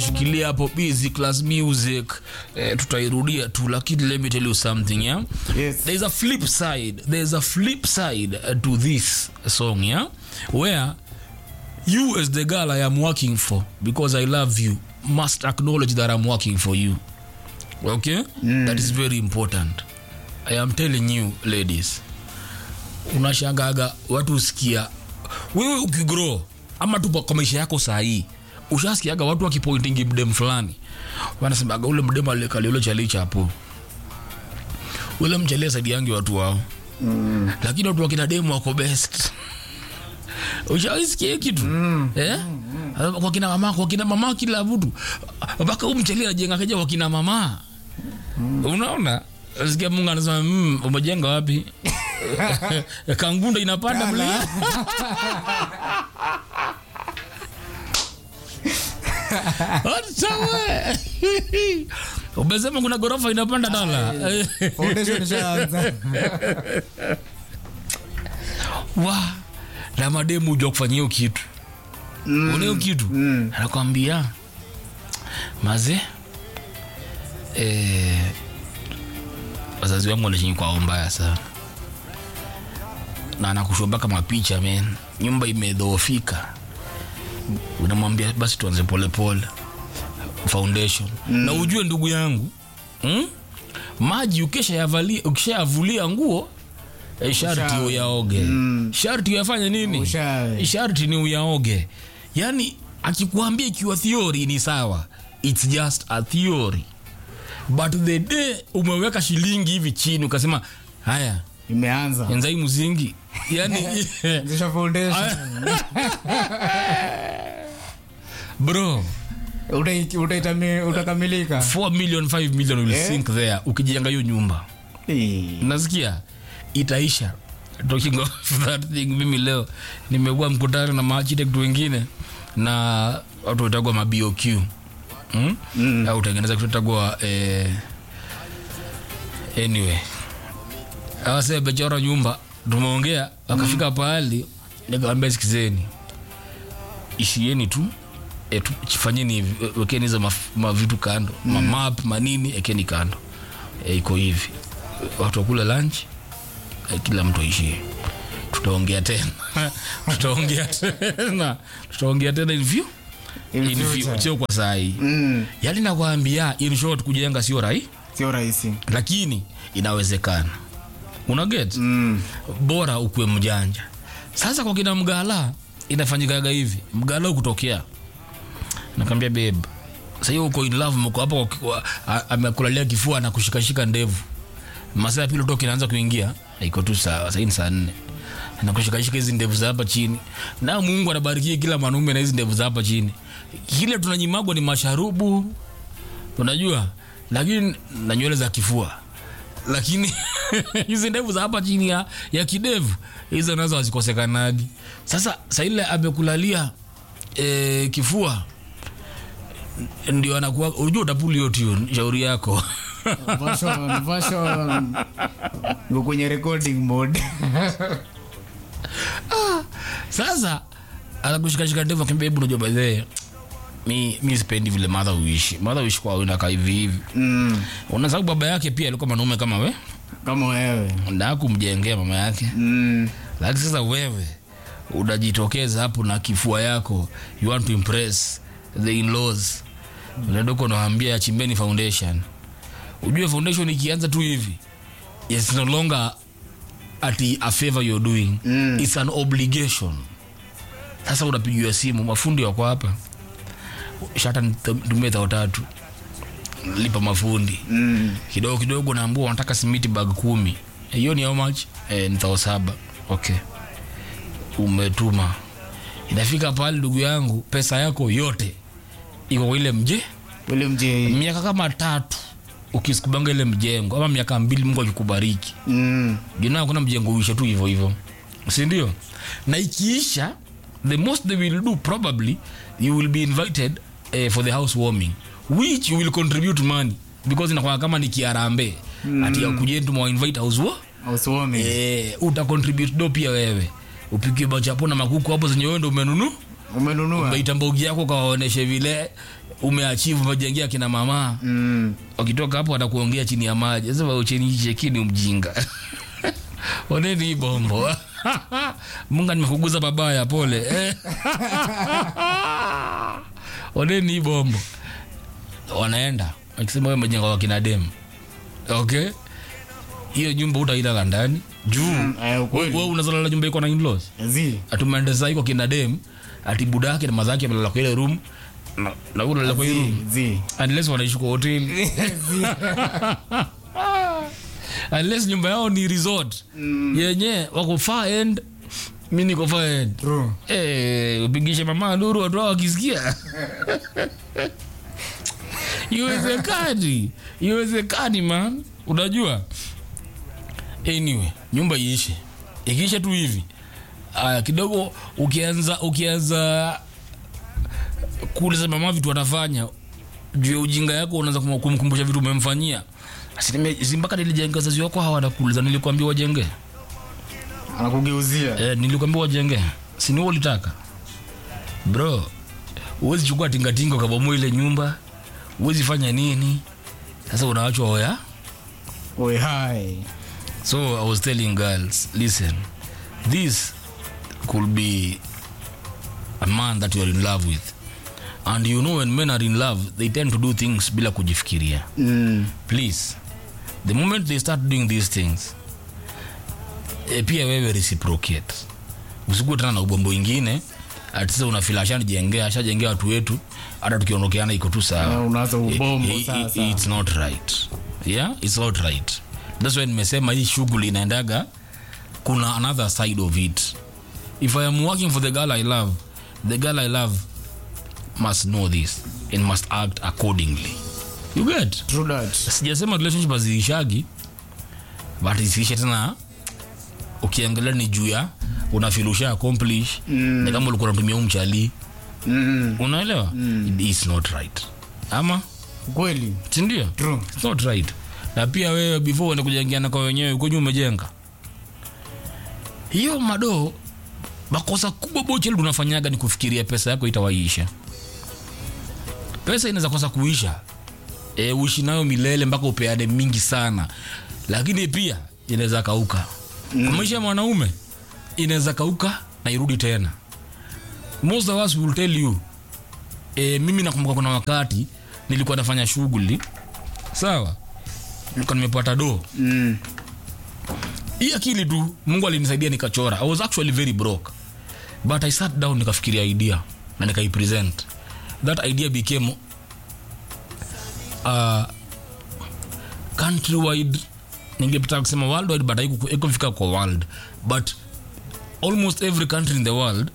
shikilia hapo busy class music eh, tutairudia tu lakini let me tell you something yeah Yes. there's a flip side there's a flip side uh, to this song yeah where you as the girl i am working for because i love you must acknowledge that i'm working for you okay that is very important i am telling you ladies unashangaga watu usikia wewe ukigrow ama tu kwa maisha yako sahii ushasikiaga watu wakipointingi mdem fulani wanasemaga ule mdem alikaliule chalicha hapo ule mchalia saidi yangi watu wao mm. lakini watu wakina demu wako best ushaisikia kitu mm. eh? mm. kwa kina mama kwa kina mama kila mtu mpaka huu mchalia anajenga kaja kwa kina mama mm. unaona sikia mungu anasema mm, umejenga wapi kangunda inapanda mlima Atawe. umesema kuna gorofa inapanda dala Foundation ishaanza. wa na mademu ujua kufanya hiyo kitu mm. una hiyo kitu mm. anakwambia maze eh, wazazi wangu wanashingi kwao mbaya sana na anakushomba kama picha men nyumba imedhoofika unamwambia basi tuanze polepole foundation mm. na ujue ndugu yangu mm? maji ukishayavulia ukishayavulia nguo eh, sharti Ushawe. uyaoge mm. sharti uyafanye nini Ushawe. sharti ni uyaoge yani akikuambia ikiwa theory ni sawa its just a theory but the day umeweka shilingi hivi chini ukasema haya imeanza enzai mzingi yani Anzisha foundation. bro Utai- utaitami- utakamilika 4 million 5 million will Eh? sink there ukijenga hiyo nyumba Eh. nasikia itaisha talking of that thing mimi leo nimekuwa mkutano na maarchitect wengine na watu watagwa maboq mm? mm. au tengeneza kitu tagwa eh, anyway awase bechora nyumba tumeongea wakafika pahali nikawambia sikizeni ishieni tu e, tu fanyeni hivi, e, wekeni hizo maf- mavitu kando mm. mamap manini ekeni kando e, iko hivi watu wakule lunch e, kila mtu aishie tutaongea tena tutaongea tena tutaongea tena in view In in view future. sio kwa saa hii Mm. yani nakwambia in short kujenga sio rahi sio rahisi lakini inawezekana una get Mm. bora ukuwe mjanja sasa kwa kina mgala inafanyikaga hivi mgala ukutokea nakwambia babe sahii uko in love mko hapo kwa- kwa- a- amekulalia kifua na kushikashika ndevu masaa ya pili toka inaanza kuingia iko tu sawa sahii ni saa nne nakushikashika hizi ndevu za hapa chini na mungu anabarikia kila mwanaume na hizi ndevu za hapa chini kile tunanyimagwa ni masharubu unajua lakini na nywele za kifua lakini hizi ndevu za hapa chini ya, ya kidevu hizo nazo hazikosekanagi sasa saile amekulalia e, kifua ndio anakuwa unajua utapuli hiyo tune shauri yako version version niko kwenye recording mode sasa anakushikashika ndevu akiambia hebu unajua by the way, mi mi sipendi vile madha uishi madha uishi kwa inakaa hivi hivi mm. una sababu baba yake pia alikuwa mwanaume kama we kama wewe ndaa kumjengea mama yake mm. lakini sasa wewe unajitokeza hapo na kifua yako you want to impress the in-laws unadoko unawambia yachimbeni foundation ujue foundation ikianza tu hivi it's no longer ati a favor you're doing Mm. it's an obligation sasa unapigiwa simu mafundi wako hapa shata tumie thao tatu lipa mafundi Mm. kidogo kidogo naambua wanataka simiti bag kumi hiyo ni how much eh, ni thao saba okay umetuma inafika pale ndugu yangu pesa yako yote iko kwa ile mje ule mje miaka kama tatu ukisikubanga ile mjengo ama miaka mbili mungu akikubariki mm. jina kuna mjengo uisha tu hivyo hivyo sindio na ikiisha the most they will do probably you will be invited uh, for the house warming which you will contribute money because inakuwa kama ni kiarambe mm. ati akujeni tumewainvite house wa ausuomi eh, uta contribute do pia wewe upikie bachapo na makuku hapo zenye wewe ndo umenunu umenunua umeita mbogi yako kawaoneshe vile umeachivu umejengea kina mama Mm. wakitoka hapo watakuongea chini ya maji sasa ucheni chekini mjinga oneni hii bombo munga nimekuguza babaya pole eh. oneni hii bombo wanaenda wakisema wewe umejenga wakina dem okay hiyo nyumba utailala ndani juu Mm, eh, ukweli. wewe unazalala nyumba iko na in-laws Zi. atumeenda sasa iko kina dem ati budake na mazake amelala kwa ile room na, na wewe unalala kwa hiyo room Zi. unless wanaishi kwa hoteli Zi. unless nyumba yao ni resort yenye wako far end mi niko far end True. Eh, upigishe mama nuru watu hao wakisikia iwezekani iwezekani man unajua anyway nyumba iishe ikiisha tu hivi aya kidogo ukianza ukianza kuuliza mama vitu anafanya juu ya ujinga yako unaanza kum- kumkumbusha vitu umemfanyia Asinime- si mpaka nilijenga wazazi wako hawa wanakuuliza nilikwambia wajenge Anakugeuzia. eh, nilikwambia wajenge sini wewe ulitaka bro huwezi chukua tingatinga ukabomoa ile nyumba huwezi fanya nini sasa unawachwa oya Oi hai. so i was telling girls listen this could be a man that you are in love with and you know when men are in love they tend to do things bila kujifikiria Mm. please the moment they start doing these things e, pia wewe reciprocate usikuwe tena na ubombo ingine ati sasa unafila ashanijengea ashajengea watu wetu hata tukiondokeana iko tu Na sawa unaanza ubombo I- I- sasa. it's not right yeah it's not right that's why nimesema hii shughuli inaendaga kuna another side of it if i am working for the girl i love the girl i love must know this and must act accordingly you get True that. sijasema relationship haziishagi but isiishe tena ukiangalia ni juu ya unafilusha accomplish mm. ni kama ulikuwa unatumia umchali Mm. unaelewa mm. it's not right ama Kweli. sindio True. it's not right na pia wewe before uende kujengeana kwa wenyewe uko juu umejenga hiyo madoo makosa kubwa bocheli unafanyaga ni kufikiria pesa yako itawaiisha pesa inaweza kosa kuisha e, uishi nayo milele mpaka upeane mingi sana lakini pia inaweza kauka mm. kwa maisha ya mwanaume inaweza kauka na irudi tena most of us will tell you e, mimi nakumbuka kuna wakati nilikuwa nafanya shughuli sawa nilikuwa nimepata doo Mm. hii akili tu mungu alinisaidia nikachora i was actually very broke but i sat down nikafikiria idea na nikaipresent that idea became uh, countrywide ningepata kusema worldwide but haiku- haikufika kwa world but almost every country in the world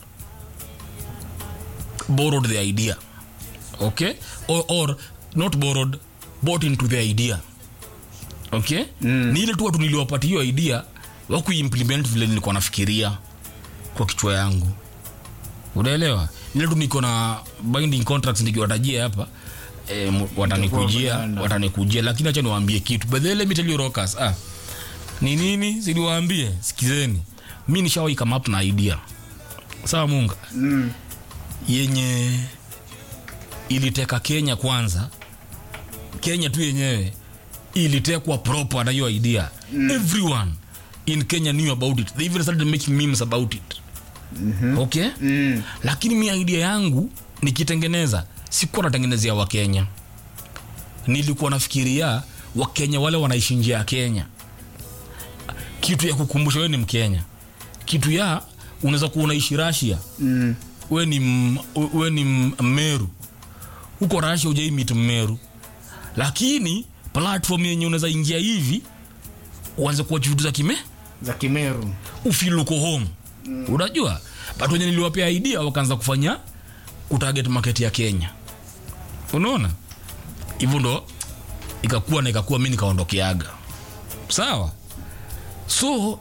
borrowed the idea okay or, or not borrowed bought into the idea okay mm. ni ile tu watu niliwapatia hiyo idea wakuimplement vile nilikuwa nafikiria kwa kichwa yangu unaelewa ile tu niko na binding contracts nikiwatajia hapa e, watanikujia mnaenda. watanikujia lakini acha niwaambie kitu but then let me tell you rockers ah ni nini siliwaambie sikizeni mi nishawahi come up na idea sawa munga Mm. yenye iliteka kenya kwanza kenya tu yenyewe ilitekwa proper na hiyo idea mm. everyone in kenya knew about it they even started making memes about it mm-hmm. okay Mm. lakini mi idea yangu nikitengeneza sikuwa natengenezea wakenya nilikuwa nafikiria wakenya wale wanaishi nje ya kenya kitu ya kukumbusha wewe ni mkenya kitu ya unaweza kuwa unaishi rasia Mm. we ni, m- we ni m- mmeru huko rasia ujaimit mmeru lakini platform yenye unaweza ingia hivi uanze kuwa vitu za kime Za Kimeru. ufiluko home mm. unajua but wenye niliwapea idea wakaanza kufanya kutarget market ya kenya unaona hivyo ndo ikakuwa na ikakuwa mi nikaondokeaga sawa so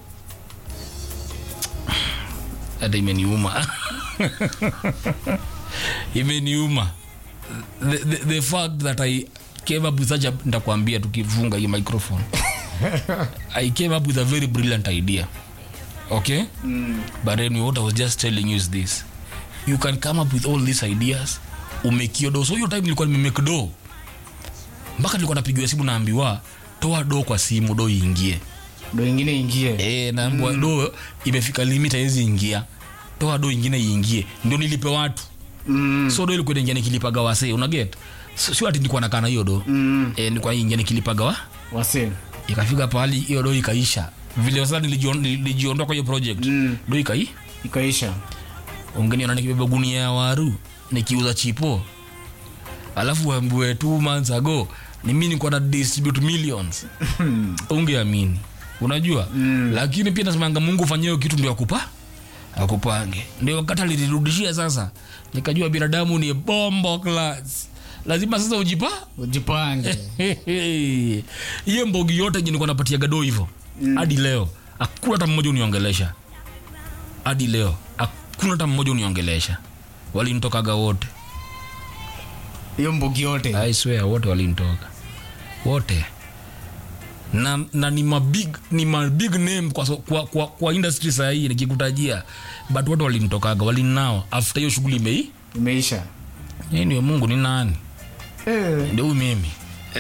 hata imeniuma imeniuma the, the, the fact that i came up with such a ntakwambia tukifunga hii microphone i came up with a very brilliant idea okay mm. but anyway what i was just telling you is this you can come up with all these ideas umekio do so hiyo time nilikuwa nimemake do mpaka nilikuwa napigiwa simu naambiwa toa do kwa simu do iingie ndo ingine ingie e, naambiwa mm. do imefika limit haiwezi ingia toa do ingine iingie ndio nilipe watu mm. so do ilikuwa inaingia nikilipaga wase unaget so, sio ati nilikuwa nakaa na hiyo do mm. e, nilikuwa ingia nikilipaga wa wase ikafika pahali hiyo do ikaisha vile sasa nilijion- nilijiondoa kwa hiyo project Mm. do ikai ikaisha ungeniona nikibeba gunia ya waru nikiuza chipo alafu wambue two months ago ni mi nikuwa na distribute millions ungeamini unajua mm. lakini pia nasemanga mungu ufanyie hiyo kitu ndio akupa akupange ndio wakati alirudishia sasa nikajua binadamu ni bombo class lazima sasa ujipa ujipange hiyo mbogi yote yenye nilikuwa napatia gado hivyo hadi leo hakuna hata mmoja uniongelesha hadi leo hakuna hata mmoja uniongelesha walinitokaga wote hiyo mbugi yote I swear wote walinitoka wote na, na ni mabig ni mabig name kwa, so- kwa, kwa, kwa industry saa hii nikikutajia but wote walinitokaga walinao after hiyo shughuli imei imeisha Yeye ndio mungu ni nani eh, ndio huyu mimi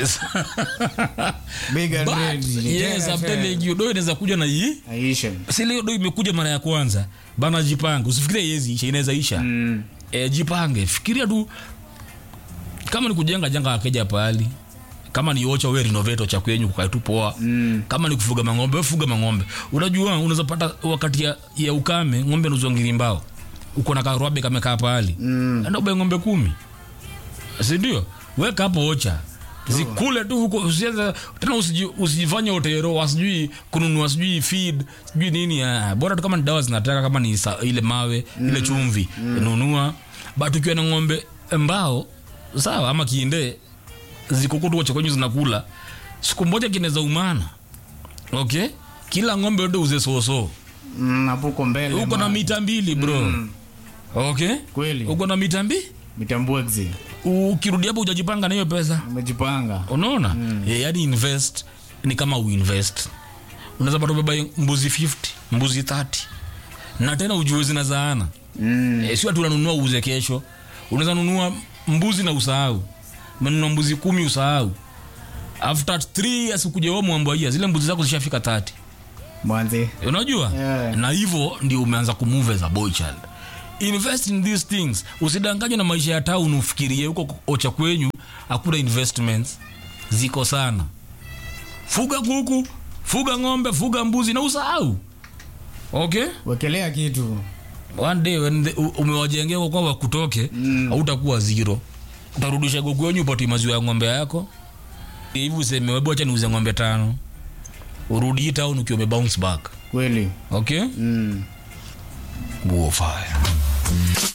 big and But, ready. yes, Tena I'm tena. telling you, do inaweza kuja na hii aisha si leo do imekuja mara ya kwanza bana jipange usifikirie yezi isha inaweza isha mm. e, jipange fikiria tu kama ni kujenga jenga akeja pahali kama ni ocha we renovate cha kwenyu kukae tu poa Mm. kama ni kufuga mang'ombe we fuga mang'ombe unajua unaweza pata wakati ya, ya ukame ng'ombe nuzongiri mbao uko na karwabe kamekaa pahali Mm. enda ube ng'ombe kumi sindio weka hapo ocha zikule tu huko usianze tena usiji, usijifanye otero wasijui kununua sijui feed sijui nini ah, bora tu kama ni dawa zinataka kama ni sa, ile mawe mm. ile chumvi mm. nunua but ukiwa na ng'ombe mbao sawa ama kiinde zikukutu cha kwenyu zinakula siku moja kinaweza umana okay kila ng'ombe yote uze soso Mm, hapo uko mbele uko na man. mita mbili bro Mm. okay kweli uko na mita mbili mitambwexi ukirudi hapo ujajipanga na hiyo pesa umejipanga unaona mm. e, yani invest ni kama uinvest unaweza pata ubeba mbuzi 50 mbuzi 30 na tena ujue zinazaana mm. e, sio ati unanunua uuze kesho unaweza nunua mbuzi na usahau menunua mbuzi kumi usahau after 3 years ukuja wewe mwambia zile mbuzi zako zishafika 30 mwanze unajua Yeah. na hivyo ndio umeanza kumove as a boy child invest in these things usidanganywe na maisha ya town ufikirie huko ocha kwenyu hakuna investments ziko sana fuga kuku fuga ng'ombe fuga mbuzi na usahau okay wekelea kitu one day when the, u- umewajengea kwa kwamba kutoke Mm. hautakuwa zero utarudisha kuku wenyu upate maziwa ya ng'ombe yako hivi useme webu acha niuze ng'ombe tano urudi hii town ukiwa umebounce back kweli okay mm. Buo fire.